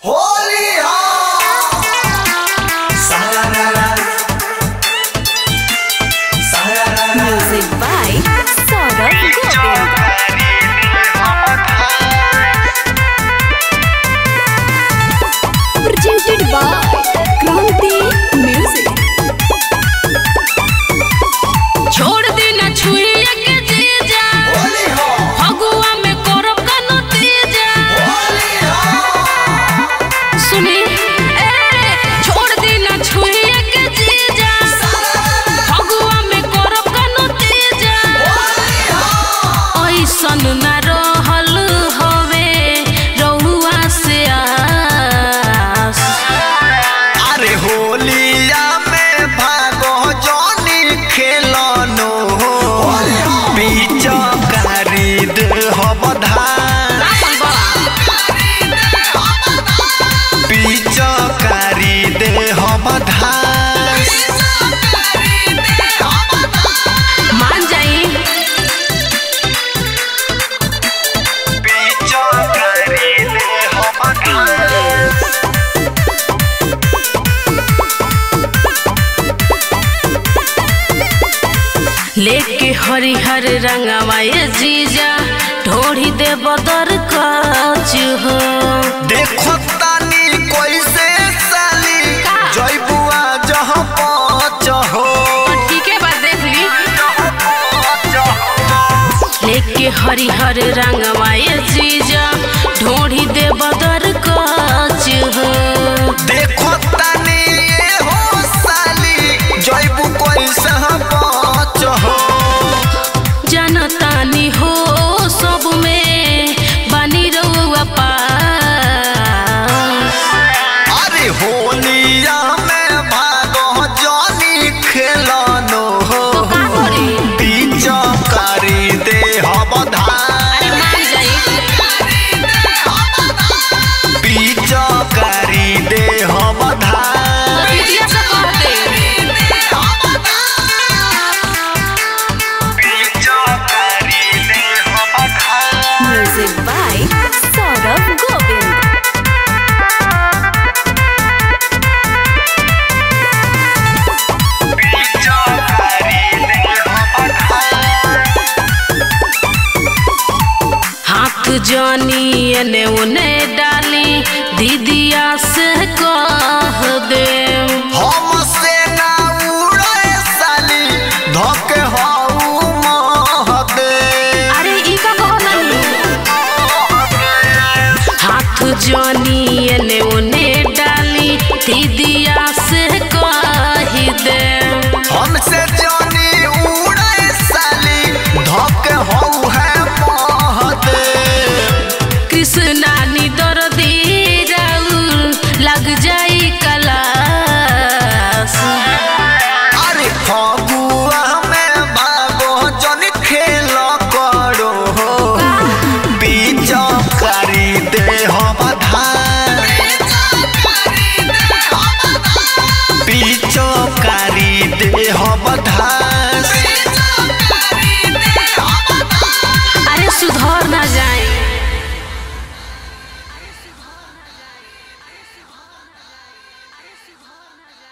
Holi Music by Saurabh Govind. Presented by Kranti Music. छोड़ दी ना छुइए के जीजा होली हो फगुआ में करब का नतीजा होली हो सुनी ए छोड़ दी ना छुइए के जीजा फगुआ में करब का नतीजा ऐसन ना रहल हवे रहुआ से आस अरे होलिया में भागो जॉनी खेलनो बीच खरीद हो बधान बीच खरीद हो बधान मान जाई बीच खरीद हो बधान लेके हरिहर रंगवा ये जीजा ढोढ़ी दे बदर काज हो देखो तानी कैसे साली का? जयबुआ जहाँ पहुँच हो ठीक है बात देख ली लेके हरिहर रंगवा ये जीजा ढोढ़ी दे बदर काज हो देखो तानी ये हो साली जयबु कैसे पहुँच हो जनतानी हो सब में बनी रहुआ पास अरे होलिया में भागो जॉनी खेलनो हो तो का करी बीच करी दे हम धान अरे मान जाई बीच करी दे हम धान दीदिया से कह दे बीच करी दे हम धान Music by Saurabh Govind. बीच करी दे हम धान हाथ जानी एने उने डाली दीदिया से कह दे हमसे ना उड़े साली धोके हऊ महदे अरे ई का कहला हाथ जानी एने उने डाली दीदिया से कह दे हमसे जानी उड़े साली धोके हऊ है महदे कृष्णा नी दर्दी राउर लग जाई कलास अरे फगुआ में भागो जन खेल करो बीच करी दे हम धान बीच करी दे हम धान